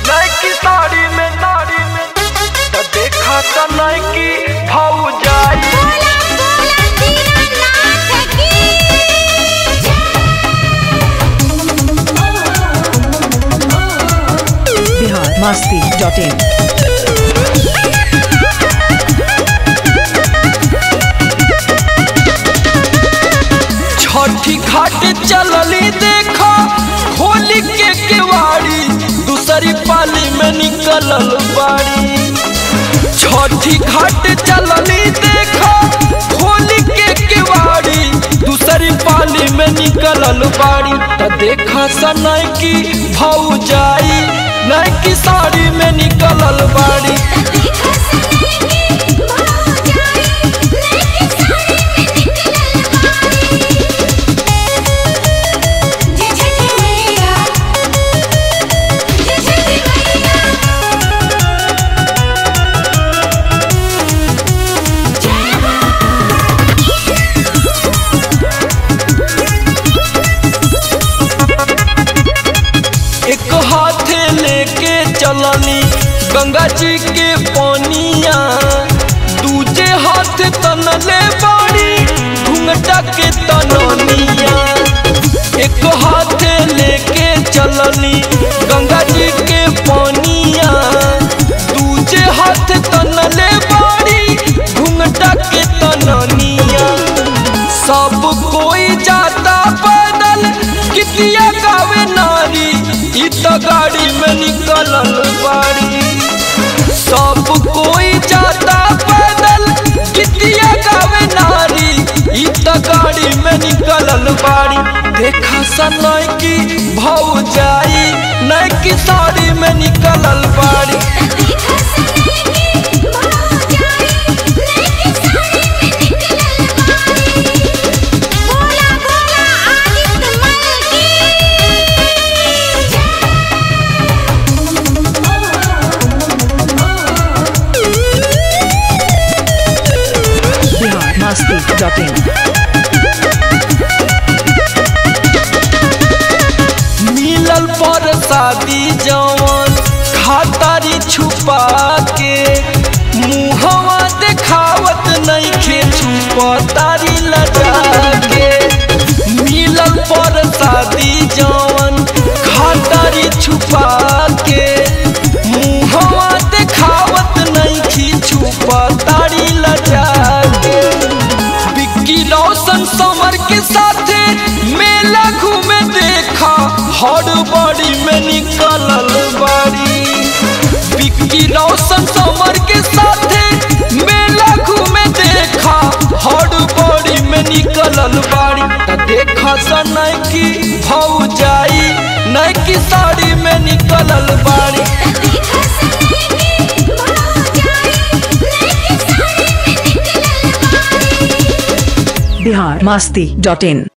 नैकी साड़ी में साड़ी में त देखा त नैकी भौजाई बोला बोला दीनानाथ की बिहार मस्ती डॉट इन छठी घाट चलली देखा होली के केवाड़ी दूसरी पाली में निकलल बाड़ी छठी घाट चलली देखा होली के केवाड़ी दूसरी पाली में निकलल बाड़ी त देखा सनय की भौजाई नैकी साड़ी में निकलल बाड़ी देखा सनई की भौजाई नैकी साड़ी में निकलल बाड़ी जय छठी मैया जय छठी मैया जय एक हाथे लेके चलनी गंगा जी के पानिया दूजे हाथ तनले बाड़ी घुंघटा के तननिया एक हाथे लेके चलनी गंगा जी के पानिया दूजे हाथ तनले बाड़ी घुंघटा के तननिया सब कोई जाता पैदल कितिया गावे नारी इ त गाड़ी में निकलल बाड़ी सब कोई जाता पैदल कितिया गावे नारी इ त गाड़ी में निकलल बाड़ी देखा सनय की भौजाई नैकी साड़ी में निकलल बाड़ी देखा सनई की भौजाई नैकी साड़ी में निकलल बाड़ी बोला बोला आदित्य मल की बिहार मस्ती डॉट इन मिलल पर शादी जवन खातारी छुपा के मुहवा देखावत नइखे छुपतारी लजा के मिलल पर शादी जवन खातारी छुपा के मुहवा देखावत नइखी छुपतारी लजा के विक्की रोशन समर के साथे मेला घूमे देखा हर बड़ी में निकलल बाड़ी विक्की रोशन समर के साथे मेला घूमे देखा हर बड़ी में निकलल बाड़ी त देखा सनय की भौजाई नैकी साड़ी में निकलल बाड़ी देखा सनई की भौजाई नैकी साड़ी में निकलल बाड़ी बिहार मस्ती डॉट इन